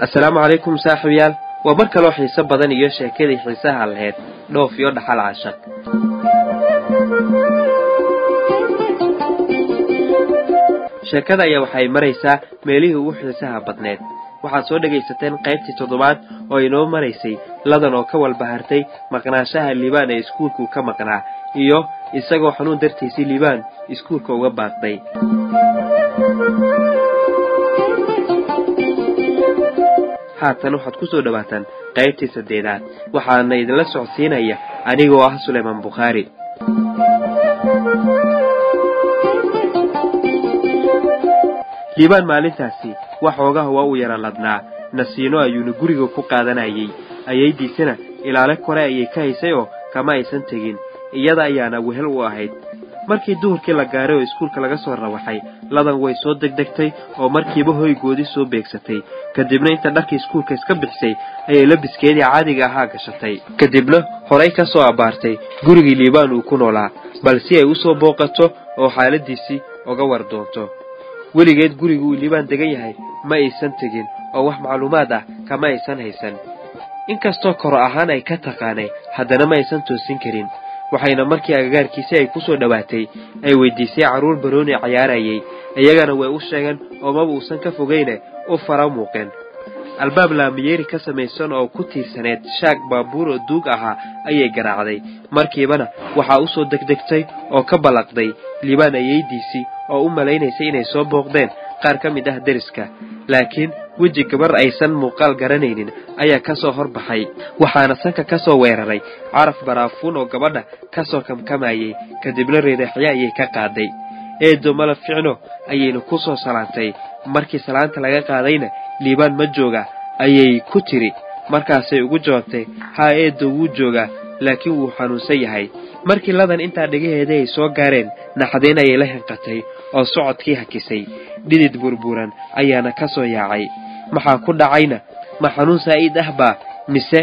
assalaamu calaykum saaxiibyaal waa mar kaloo xiiso badan iyo sheekadii xiisaha lahayd dhoof iyo dhaxal cashaq sheekada ayaa waxay maraysaa meelihii ugu xiisaha badneed waxaad soo dhegaysateen qaybtii toddobaad oo inoo maraysay ladan oo ka walbahartay maqnaanshaha liibaan ee iskuulkuu ka maqnaa iyo isagoo xanuun dartiisii liibaan iskuulka uga baaqday haatan waxaad ku soo dhowaataan qaybtii saddeedaad waxaana idinla socodsiinaya anigoo ah sulaymaan bukhaari liibaan maalintaasi waxoogaha waa uu yara ladnaa nasiino ayuuna guriga ku qaadanayay ayaydiisana ilaale kore ayay ka haysay oo kama aysan tegin iyada ayaana wehel u ahayd markii duhurkii la gaaray oo iskuulka laga soo rawaxay ladan way soo degdegtay oo markiiba hoygoodii soo beegsatay kadibna inta dharkii iskuulka iska bixisay ayay labiskeedii caadiga ahaa gashatay kadibna horay ka soo abbaartay gurigii liibaan uu ku noolaa bal si ay u soo booqato oo xaaladiisii uga war doonto weligeed guriga uu liibaan degan yahay ma aysan tegin oo wax macluumaad ah kama aysan haysan inkastoo koro ahaan ay ka taqaanay haddana ma aysan toosin karin waxayna markii agagaarkiisi ay ku soo dhowaatay ay weydiisay carruur barooni cayaarayay iyagana way u sheegeen oo maba uusan ka fogayne u fara muuqeen albaab laamiyeeri ka samaysan oo ku tiirsaneed shaag baabuur oo duug ahaa ayay garaacday markiibana waxaa u soo degdegtay oo ka ballaqday liibaan ayaydiisii oo u malaynaysay inay soo booqdeen qaar ka mid ah deriska laakiin weji gabar aysan muuqaal garanaynin ayaa ka soo horbaxay waxaana sanka ka soo weeraray caraf baraafuun oo gabadha ka soo kamkamayay kadibna reedaxyo ayay ka qaaday eedo malab ficno ayayna ku soo salaantay markii salaanta laga qaadayna liibaan ma jooga ayay ku tiri markaasay ugu jawaabtay haa eedo wuu joogaa laakiin wuu xanuunsan yahay markii ladan intaa dhegaheeda ay soo gaareen naxdeen ayay la hinqatay oo socodkii hakisay dhidid burburan ayaana ka soo yaacay maxaa ku dhacayna ma xanuun saa'id ah baa mise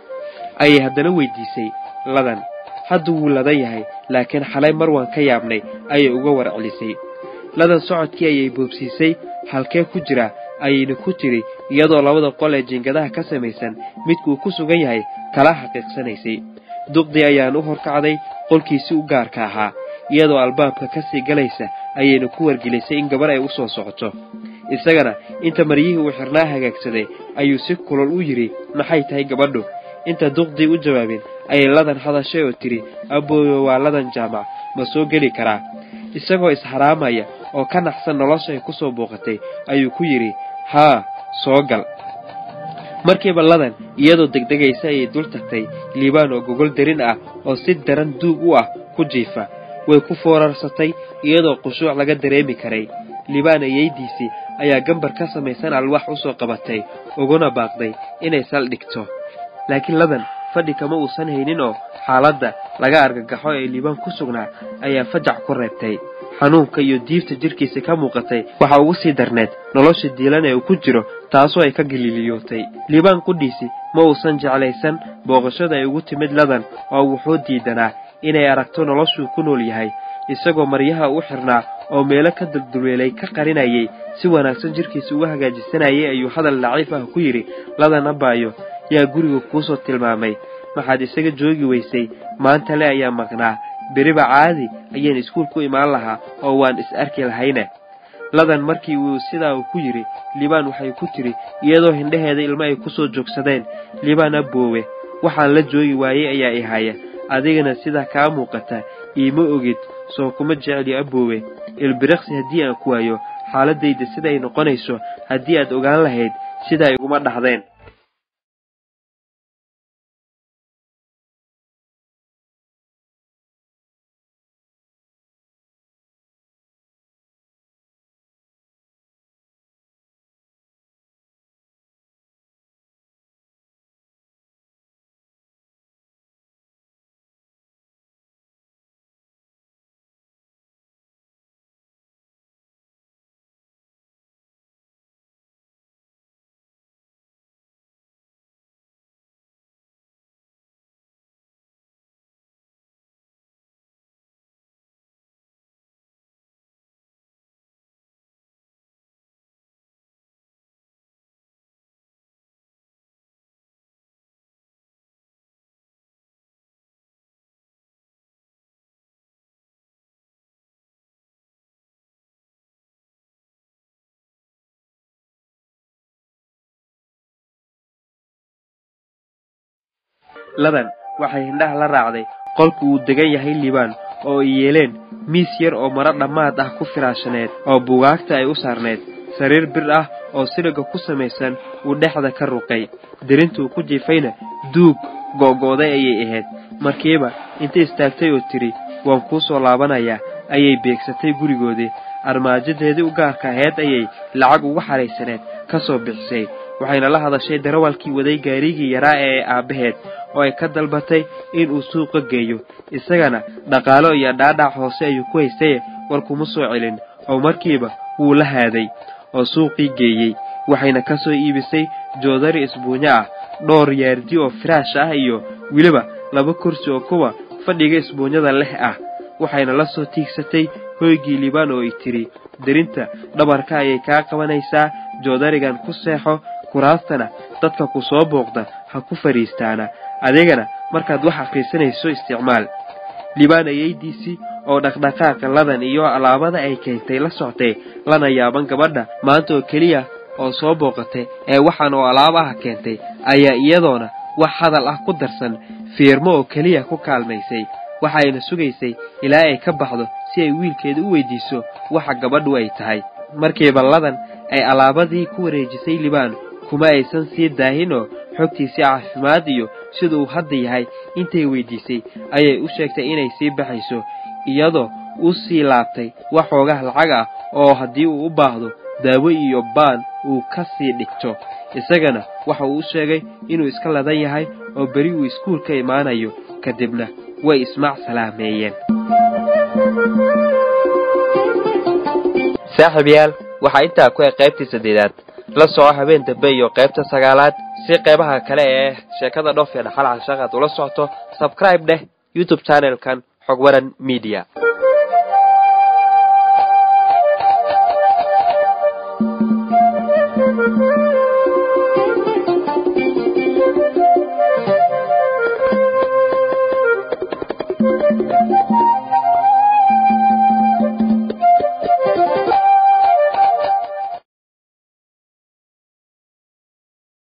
ayay haddana weydiisay ladan hadda wuu ladan yahay laakiin xalay mar waan ka yaabnay ayay uga war celisay ladan socodkii ayay boobsiisay halkee ku jira ayayna ku tiri iyadoo labada qol ee jiingadaha ka samaysan midkuu ku sugan yahay kala xaqiiqsanaysay duqdii ayaan u horkacday qolkiisii u gaarka ahaa iyadoo albaabka ka sii galaysa ayayna ku wargelisay in gabar ay u soo socoto isagana inta maryihii uu xirnaa hagaagsaday ayuu si kulol u yidhi maxay tahay gabadhu inta duqdii u jawaabin ayay ladan hadashay oo tidhi abooyo waa ladan jaamac ma soo geli karaa isagoo isxaraamaya oo ka naxsan nolosha ay ku soo booqatay ayuu ku yidhi haa soo gal markiiba ladan iyadoo degdegaysa ayay dul tagtay liibaan oo gogol darin ah oo si daran duug u ah ku jiifa way ku foorarsatay iyadoo qushuuc laga dareemi karay liibaan ayaydiisii ayaa gambar ka samaysan alwaax u soo qabatay uguna baaqday inay sal dhigto laakiin ladan fadhi kama uusan haynin oo xaaladda laga argagaxo ee liibaan ku sugnaa ayaa fajac ku reebtay xanuunka iyo diifta jirkiisa ka muuqatay waxaa ugu sii darneed nolosha diilan ee uu ku jiro taasoo ay ka galiliyootay liibaan qudhiisi ma uusan jeclaysan booqashada ay ugu timid ladan oo wuxuu diidanaa inay aragto noloshuu ku nool yahay isagoo maryaha u xirnaa oo meelo ka dulduleelay ka qarinayay si wanaagsan jirkiisa uga hagaajisanayay ayuu hadal daciif ah ku yidhi ladan abaayo yaa guriga kuusoo tilmaamay maxaad isaga joogi weysay maanta le ayaa maqnaa beriba caadi ayaan iskuul ku imaan lahaa oo waan is arki lahayne ladan markii uu sidaa uu ku yidhi liibaan waxay ku tidhi iyadoo hindhaheeda ilmo ay ku soo joogsadeen liibaan aboowe waxaan la joogi waayey ayaa i haya adigana sidaa kaa muuqata iima ogid soo kuma jecli aboowe ilbiriqsi haddii aan ku waayo xaaladayda siday noqonayso haddii aad ogaan lahayd sidaa iguma dhahdeen ladan waxay hindhaha la raacday qolku uu degan yahay liibaan oo ay yeeleen miis yar oo maro dhammaad ah ku firaashaneed oo bugaagta ay u saarneed sariir bir ah oo siliga ku samaysan uu dhexda ka ruqay dirintuu ku jiifayna duug go'go'day ayay ahayd markiiba intay istaagtay oo tidhi waan kuu soo laabanayaa ayay beegsatay gurigoodii armaajadeedii u gaarka ahayd ayay lacag ugu xaraysaneed ka soo bixisay waxayna la hadashay darawalkii waday gaarigii yaraa ee aabbaheed oo ay ka dalbatay inuu suuqa geeyo isagana dhaqaalo iyo dhaadhac hoose ayuu ku haystaye war kuma soo celin oo markiiba wuu la haaday oo suuqii geeyey waxayna ka soo iibisay joodari isbuunyo ah dhowr yaardi oo firaash ah iyo weliba laba kursi oo kuwa fadhiga isbuunyada leh ah waxayna la soo tiigsatay hoygii liibaan oo ay tidhi derinta dhabarka ayay kaa qabanaysaa joodarigan ku seexo kuraastana dadka ku soo booqda ha ku fadhiistaana adigana markaad wax akhriisanayso isticmaal liibaan ayaydiisii oo dhaqdhaqaaqa ladan iyo alaabada ay keentay la soctay lana yaaban gabadha maanta oo keliya oo soo booqatay ee waxaan oo alaabo ah keentay ayaa iyadoona wax hadal ah ku darsan fiirmo oo keliya ku kaalmaysay waxayna sugaysay ilaa ay ka baxdo si ay wiilkeeda u weydiiso waxa gabadhu ay tahay markiiba ladan ay alaabadii ku wareejisay libaan kuma aysan sii daahinoo xogtiisii caafimaad iyo sida uu hadda yahay intay weydiisay ayay u sheegtay inay sii baxayso iyadoo u sii laabtay wax xoogaha lacag ah oo haddii uu u baahdo daawo iyo baan uu ka sii dhigto isagana waxa uu u sheegay inuu iska ladan yahay oo beri uu iskuul ka imaanayo kadibna way ismaac salaameeyeen saaxiibayaal waxaa intaa ku eg qaybtii saddeedaad la soco habeen dambe iyo qaybta sagaalaad si qaybaha kale ee sheekada dhoof ee dhaxal cashaqaad ula socoto sabscribe dheh youtube channelkan xog waran media